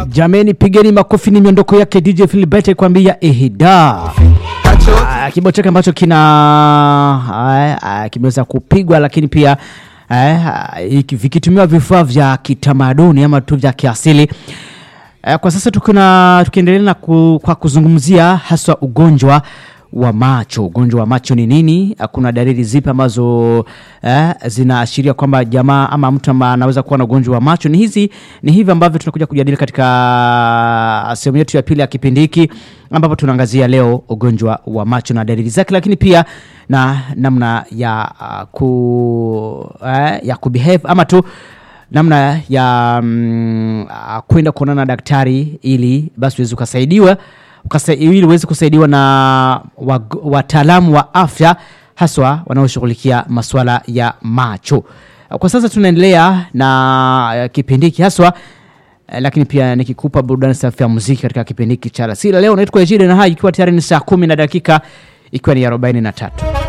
Jameni, pigeni makofi, ni miondoko yake DJ Philbert kwambia ehida. Ah, kibao chake ambacho kina ah, ah, kimeweza kupigwa lakini pia eh, ah, iki- vikitumiwa vifaa vya kitamaduni ama tu vya kiasili. Eh, kwa sasa tukuna tukiendelea na ku, kwa kuzungumzia haswa ugonjwa wa macho. Ugonjwa wa macho ni nini? Eh, Kuna dalili zipi ambazo eh, zinaashiria kwamba jamaa ama mtu ambaye anaweza kuwa na ugonjwa wa macho? Ni hizi ni hivi ambavyo tunakuja kujadili katika sehemu yetu ya pili ya kipindi hiki ambapo tunaangazia leo ugonjwa wa macho na dalili zake, lakini pia na namna ya uh, ku eh, ya kubehave ama tu namna ya mm, ah, kwenda kuonana na daktari ili basi uweze ukasaidiwa ukasa, ili uweze kusaidiwa na wag- wataalamu wa afya haswa wanaoshughulikia masuala ya macho. Kwa sasa tunaendelea na eh, kipindi hiki haswa eh, lakini pia nikikupa burudani safi ya muziki katika kipindi hiki cha alasiri leo. Naitwa Ejide na haya ikiwa tayari ni saa kumi na dakika ikiwa ni arobaini na tatu.